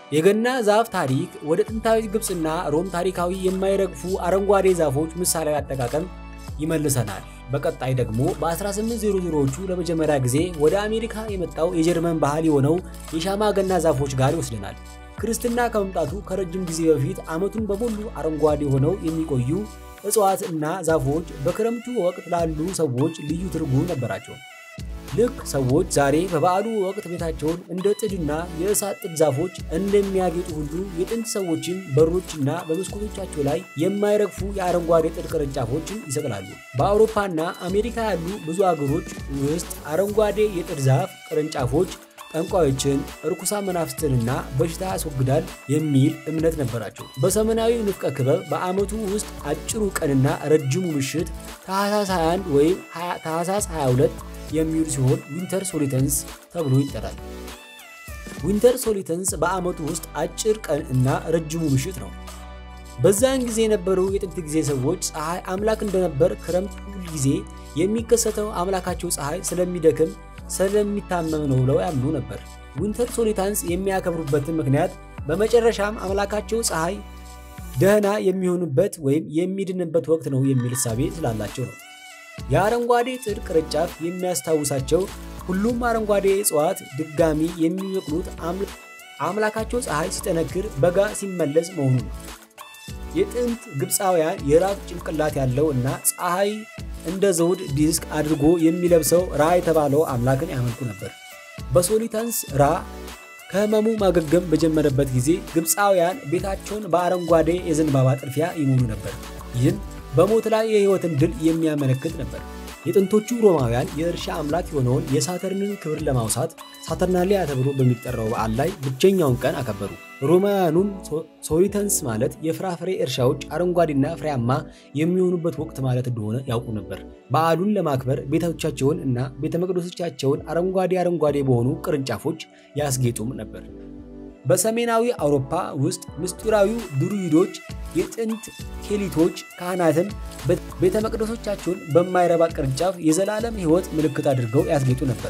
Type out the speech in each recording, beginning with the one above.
የገና ዛፍ ታሪክ ወደ ጥንታዊ ግብፅና ሮም ታሪካዊ የማይረግፉ አረንጓዴ ዛፎች ምሳሌያዊ አጠቃቀም ይመልሰናል። በቀጣይ ደግሞ በ1800ዎቹ ለመጀመሪያ ጊዜ ወደ አሜሪካ የመጣው የጀርመን ባህል የሆነው የሻማ ገና ዛፎች ጋር ይወስደናል። ክርስትና ከመምጣቱ ከረጅም ጊዜ በፊት ዓመቱን በሙሉ አረንጓዴ ሆነው የሚቆዩ እጽዋት እና ዛፎች በክረምቱ ወቅት ላሉ ሰዎች ልዩ ትርጉም ነበራቸው። ልክ ሰዎች ዛሬ በበዓሉ ወቅት ቤታቸውን እንደ ጥድና የእሳት ጥድ ዛፎች እንደሚያጌጡ ሁሉ የጥንት ሰዎችም በሮችና በመስኮቶቻቸው ላይ የማይረግፉ የአረንጓዴ ጥድ ቅርንጫፎችን ይሰቅላሉ። በአውሮፓና አሜሪካ ያሉ ብዙ አገሮች ውስጥ አረንጓዴ የጥድ ዛፍ ቅርንጫፎች ጠንቋዮችን፣ እርኩሳን መናፍስትንና በሽታ ያስወግዳል የሚል እምነት ነበራቸው። በሰሜናዊ ንፍቀ ክበብ በዓመቱ ውስጥ አጭሩ ቀንና ረጅሙ ምሽት ታህሳስ 21 ወይም ታህሳስ 22 የሚውል ሲሆን ዊንተር ሶሊተንስ ተብሎ ይጠራል። ዊንተር ሶሊተንስ በዓመቱ ውስጥ አጭር ቀን እና ረጅሙ ምሽት ነው። በዛን ጊዜ የነበሩ የጥንት ጊዜ ሰዎች ፀሐይ አምላክ እንደነበር፣ ክረምት ሁል ጊዜ የሚከሰተው አምላካቸው ፀሐይ ስለሚደክም ስለሚታመም ነው ብለው ያምኑ ነበር። ዊንተር ሶሊታንስ የሚያከብሩበትን ምክንያት በመጨረሻም አምላካቸው ፀሐይ ደህና የሚሆኑበት ወይም የሚድንበት ወቅት ነው የሚል እሳቤ ስላላቸው ነው። የአረንጓዴ ጥድ ቅርንጫፍ የሚያስታውሳቸው ሁሉም አረንጓዴ እጽዋት ድጋሚ የሚበቅሉት አምላካቸው ፀሐይ ሲጠነክር በጋ ሲመለስ መሆኑ ነው። የጥንት ግብፃውያን የራስ ጭንቅላት ያለው እና ፀሐይ እንደ ዘውድ ዲስክ አድርጎ የሚለብሰው ራ የተባለው አምላክን ያመልኩ ነበር። በሶሊታንስ ራ ከህመሙ ማገገም በጀመረበት ጊዜ ግብፃውያን ቤታቸውን በአረንጓዴ የዘንባባ ጥድፊያ ይሞሉ ነበር። ይህም በሞት ላይ የህይወትን ድል የሚያመለክት ነበር። የጥንቶቹ ሮማውያን የእርሻ አምላክ የሆነውን የሳተርንን ክብር ለማውሳት ሳተርናሊያ ተብሎ በሚጠራው በዓል ላይ ብቸኛውን ቀን አከበሩ። ሮማውያኑም ሶሊተንስ ማለት የፍራፍሬ እርሻዎች አረንጓዴና ፍሬያማ የሚሆኑበት ወቅት ማለት እንደሆነ ያውቁ ነበር። በዓሉን ለማክበር ቤቶቻቸውን እና ቤተ መቅደሶቻቸውን አረንጓዴ አረንጓዴ በሆኑ ቅርንጫፎች ያስጌጡም ነበር። በሰሜናዊ አውሮፓ ውስጥ ምስጢራዊው ድሩይዶች የጥንት ኬሊቶች ካህናትን ቤተ መቅደሶቻቸውን በማይረባ ቅርንጫፍ የዘላለም ሕይወት ምልክት አድርገው ያስጌጡ ነበር።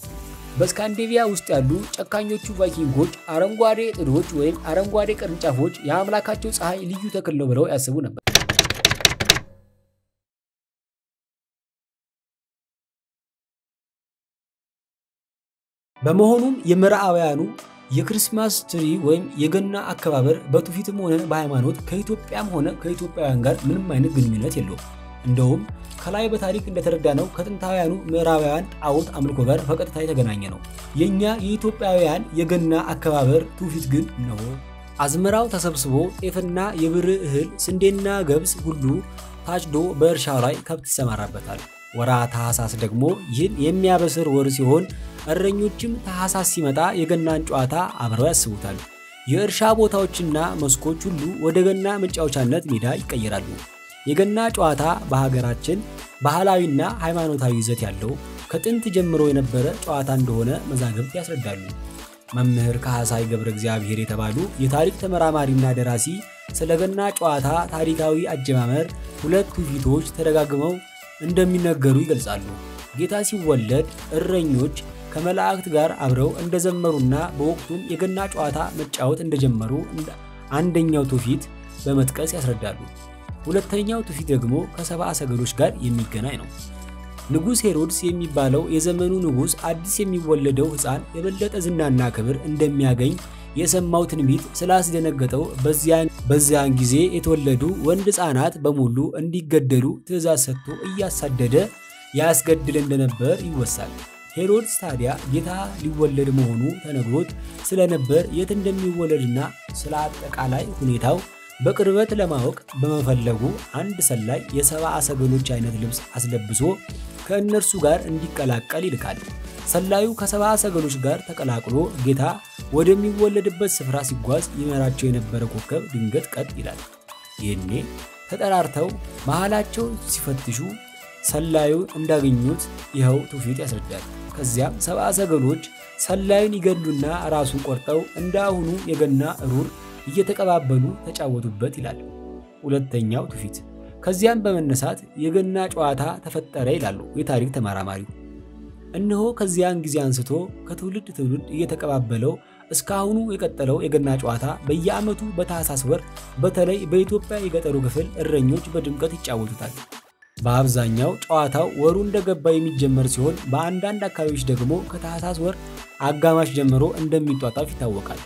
በስካንዲቪያ ውስጥ ያሉ ጨካኞቹ ቫይኪንጎች አረንጓዴ ጥዶች ወይም አረንጓዴ ቅርንጫፎች የአምላካቸው ፀሐይ ልዩ ተክል ነው ብለው ያስቡ ነበር። በመሆኑም የምዕራባውያኑ የክርስማስ ትሪ ወይም የገና አከባበር በትውፊትም ሆነ በሃይማኖት ከኢትዮጵያም ሆነ ከኢትዮጵያውያን ጋር ምንም አይነት ግንኙነት የለውም። እንደውም ከላይ በታሪክ እንደተረዳነው ከጥንታውያኑ ምዕራባውያን ጣዖት አምልኮ ጋር በቀጥታ የተገናኘ ነው። የእኛ የኢትዮጵያውያን የገና አከባበር ትውፊት ግን ነው። አዝመራው ተሰብስቦ ጤፍና የብር እህል፣ ስንዴና ገብስ ሁሉ ታጭዶ በእርሻው ላይ ከብት ይሰማራበታል። ወራ ታህሳስ ደግሞ ይህን የሚያበስር ወር ሲሆን እረኞችም ታህሳስ ሲመጣ የገናን ጨዋታ አብረው ያስቡታል። የእርሻ ቦታዎችና መስኮች ሁሉ ወደ ገና መጫወቻነት ሜዳ ይቀየራሉ። የገና ጨዋታ በሀገራችን ባህላዊና ሃይማኖታዊ ይዘት ያለው ከጥንት ጀምሮ የነበረ ጨዋታ እንደሆነ መዛግብት ያስረዳሉ። መምህር ካህሳይ ገብረ እግዚአብሔር የተባሉ የታሪክ ተመራማሪና ደራሲ ስለ ገና ጨዋታ ታሪካዊ አጀማመር ሁለት ትውፊቶች ተደጋግመው እንደሚነገሩ ይገልጻሉ። ጌታ ሲወለድ እረኞች ከመላእክት ጋር አብረው እንደዘመሩና በወቅቱም የገና ጨዋታ መጫወት እንደጀመሩ አንደኛው ትውፊት በመጥቀስ ያስረዳሉ። ሁለተኛው ትውፊት ደግሞ ከሰብአ ሰገሎች ጋር የሚገናኝ ነው። ንጉሥ ሄሮድስ የሚባለው የዘመኑ ንጉሥ አዲስ የሚወለደው ሕፃን የበለጠ ዝናና ክብር እንደሚያገኝ የሰማው ትንቢት ስላስደነገጠው በዚያን ጊዜ የተወለዱ ወንድ ሕፃናት በሙሉ እንዲገደሉ ትእዛዝ ሰጥቶ እያሳደደ ያስገድል እንደነበር ይወሳል። ሄሮድስ ታዲያ ጌታ ሊወለድ መሆኑ ተነግሮት ስለነበር የት እንደሚወለድና ስለ አጠቃላይ ሁኔታው በቅርበት ለማወቅ በመፈለጉ አንድ ሰላይ የሰብአ ሰገሎች አይነት ልብስ አስለብሶ ከእነርሱ ጋር እንዲቀላቀል ይልካል። ሰላዩ ከሰብአ ሰገሎች ጋር ተቀላቅሎ ጌታ ወደሚወለድበት ስፍራ ሲጓዝ ይመራቸው የነበረ ኮከብ ድንገት ቀጥ ይላል። ይህኔ ተጠራርተው መሃላቸው ሲፈትሹ ሰላዩ እንዳገኙት ይኸው ትውፊት ያስረዳል። ከዚያም ሰብአ ሰገሎች ሰላዩን ይገሉና ራሱን ቆርጠው እንደ አሁኑ የገና እሩር እየተቀባበሉ ተጫወቱበት ይላል ሁለተኛው ትውፊት። ከዚያም በመነሳት የገና ጨዋታ ተፈጠረ ይላሉ የታሪክ ተመራማሪው። እነሆ ከዚያን ጊዜ አንስቶ ከትውልድ ትውልድ እየተቀባበለው እስካሁኑ የቀጠለው የገና ጨዋታ በየዓመቱ በታህሳስ ወር በተለይ በኢትዮጵያ የገጠሩ ክፍል እረኞች በድምቀት ይጫወቱታል። በአብዛኛው ጨዋታው ወሩ እንደገባ የሚጀመር ሲሆን በአንዳንድ አካባቢዎች ደግሞ ከታህሳስ ወር አጋማሽ ጀምሮ እንደሚጧጣፍ ይታወቃል።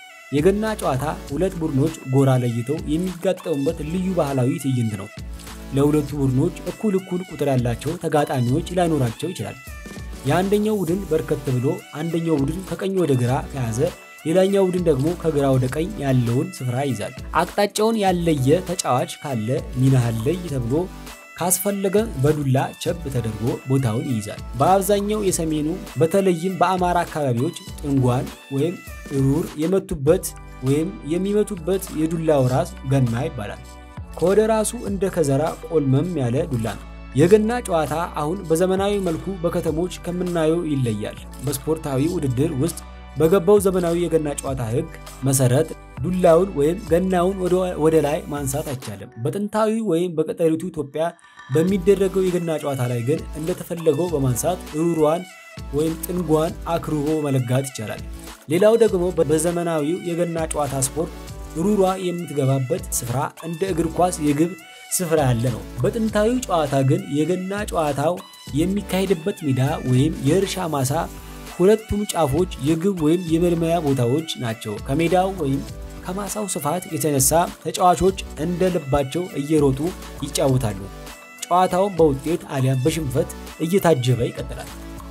የገና ጨዋታ ሁለት ቡድኖች ጎራ ለይተው የሚጋጠሙበት ልዩ ባህላዊ ትዕይንት ነው። ለሁለቱ ቡድኖች እኩል እኩል ቁጥር ያላቸው ተጋጣሚዎች ላይኖራቸው ይችላል። የአንደኛው ቡድን በርከት ብሎ አንደኛው ቡድን ከቀኝ ወደ ግራ ከያዘ ሌላኛው ቡድን ደግሞ ከግራ ወደ ቀኝ ያለውን ስፍራ ይይዛል። አቅጣጫውን ያለየ ተጫዋች ካለ ሚናህን ለይ ተብሎ ካስፈለገ በዱላ ቸብ ተደርጎ ቦታውን ይይዛል። በአብዛኛው የሰሜኑ በተለይም በአማራ አካባቢዎች ጥንጓን ወይም ሩር የመቱበት ወይም የሚመቱበት የዱላው ራስ ገና ይባላል። ከወደ ራሱ እንደ ከዘራ ቆልመም ያለ ዱላ ነው። የገና ጨዋታ አሁን በዘመናዊ መልኩ በከተሞች ከምናየው ይለያል። በስፖርታዊ ውድድር ውስጥ በገባው ዘመናዊ የገና ጨዋታ ሕግ መሰረት ዱላውን ወይም ገናውን ወደ ላይ ማንሳት አይቻልም። በጥንታዊ ወይም በገጠሪቱ ኢትዮጵያ በሚደረገው የገና ጨዋታ ላይ ግን እንደተፈለገው በማንሳት ሩሯን ወይም ጥንጓን አክርቦ መለጋት ይቻላል። ሌላው ደግሞ በዘመናዊው የገና ጨዋታ ስፖርት ሩሯ የምትገባበት ስፍራ እንደ እግር ኳስ የግብ ስፍራ ያለ ነው። በጥንታዊ ጨዋታ ግን የገና ጨዋታው የሚካሄድበት ሜዳ ወይም የእርሻ ማሳ ሁለቱም ጫፎች የግብ ወይም የመልመያ ቦታዎች ናቸው። ከሜዳው ወይም ከማሳው ስፋት የተነሳ ተጫዋቾች እንደ ልባቸው እየሮጡ ይጫወታሉ። ጨዋታውን በውጤት አሊያም በሽንፈት እየታጀበ ይቀጥላል።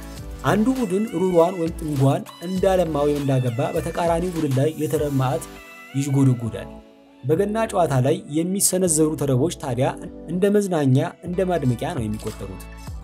አንዱ ቡድን ሩሯን ወይም ጥንጓን እንዳለማ ወይም እንዳገባ በተቃራኒው ቡድን ላይ የተረብ ማዕት ይዥጎደጎዳል። በገና ጨዋታ ላይ የሚሰነዘሩ ተረቦች ታዲያ እንደ መዝናኛ እንደ ማድመቂያ ነው የሚቆጠሩት።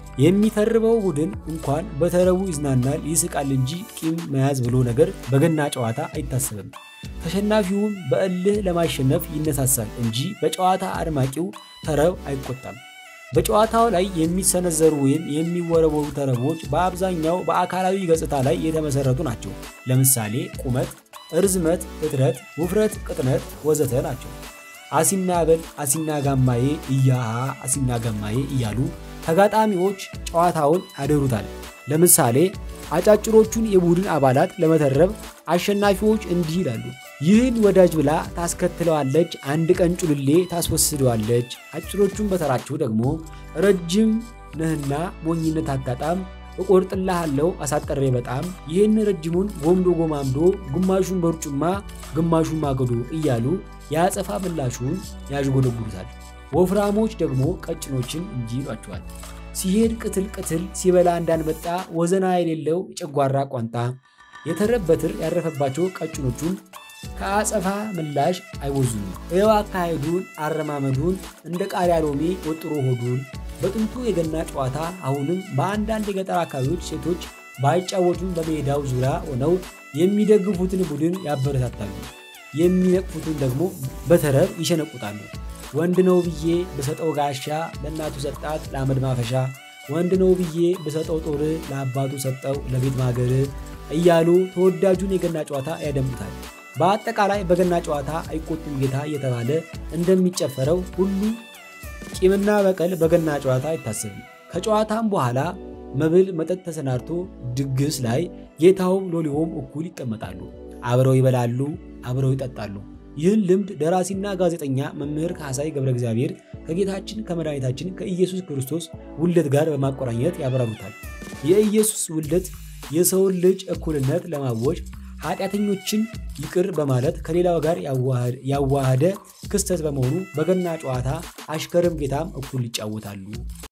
የሚተርበው ቡድን እንኳን በተረቡ ይዝናናል፣ ይስቃል እንጂ ቂም መያዝ ብሎ ነገር በገና ጨዋታ አይታሰብም። ተሸናፊውም በእልህ ለማሸነፍ ይነሳሳል እንጂ በጨዋታ አድማቂው ተረብ አይቆጣም። በጨዋታው ላይ የሚሰነዘሩ ወይም የሚወረወሩ ተረቦች በአብዛኛው በአካላዊ ገጽታ ላይ የተመሰረቱ ናቸው። ለምሳሌ ቁመት፣ እርዝመት፣ እጥረት፣ ውፍረት፣ ቅጥነት ወዘተ ናቸው። አሲና በል፣ አሲና ጋማዬ፣ እያሃ አሲና ጋማዬ እያሉ ተጋጣሚዎች ጨዋታውን ያደሩታል። ለምሳሌ አጫጭሮቹን የቡድን አባላት ለመተረብ አሸናፊዎች እንዲህ ይላሉ። ይህን ወዳጅ ብላ ታስከትለዋለች፣ አንድ ቀን ጩልሌ ታስወስደዋለች። አጭሮቹን በተራቸው ደግሞ ረጅም ነህና ሞኝነት አታጣም፣ እቆርጥልሃለሁ አሳጠሬ በጣም ይህን ረጅሙን ጎምዶ ጎማምዶ ግማሹን በርጩማ ግማሹን ማገዶ እያሉ የአጸፋ ምላሹን ያዥጎደጉዱታል። ወፍራሞች ደግሞ ቀጭኖችን እንዲህ ይሏቸዋል። ሲሄድ ቅትል ቅትል ሲበላ እንዳንመጣ ወዘና የሌለው የጨጓራ ቋንጣ። የተረብ በትር ያረፈባቸው ቀጭኖቹን ከአጸፋ ምላሽ አይወዙም። ይኸው አካሄዱን አረማመዱን እንደ ቃሪያ ሎሚ ወጥሮ ሆዱን። በጥንቱ የገና ጨዋታ አሁንም በአንዳንድ የገጠር አካባቢዎች ሴቶች ባይጫወቱም በሜዳው ዙሪያ ሆነው የሚደግፉትን ቡድን ያበረታታሉ፣ የሚነቅፉትን ደግሞ በተረብ ይሸነቁጣሉ። ወንድ ነው ብዬ ብሰጠው ጋሻ ለእናቱ ሰጣት ለአመድ ማፈሻ፣ ወንድ ነው ብዬ ብሰጠው ጦር ለአባቱ ሰጠው ለቤት ማገር እያሉ ተወዳጁን የገና ጨዋታ ያደምጡታል። በአጠቃላይ በገና ጨዋታ አይቆጡም ጌታ እየተባለ እንደሚጨፈረው ሁሉ ቂምና በቀል በገና ጨዋታ አይታሰብም። ከጨዋታም በኋላ መብል መጠጥ ተሰናድቶ ድግስ ላይ ጌታውም ሎሌውም እኩል ይቀመጣሉ፣ አብረው ይበላሉ፣ አብረው ይጠጣሉ። ይህን ልምድ ደራሲና ጋዜጠኛ መምህር ካሳይ ገብረ እግዚአብሔር ከጌታችን ከመድኃኒታችን ከኢየሱስ ክርስቶስ ውልደት ጋር በማቆራኘት ያብራሩታል። የኢየሱስ ውልደት የሰውን ልጅ እኩልነት ለማወጅ ኃጢአተኞችን ይቅር በማለት ከሌላው ጋር ያዋሃደ ክስተት በመሆኑ በገና ጨዋታ አሽከርም ጌታም እኩል ይጫወታሉ።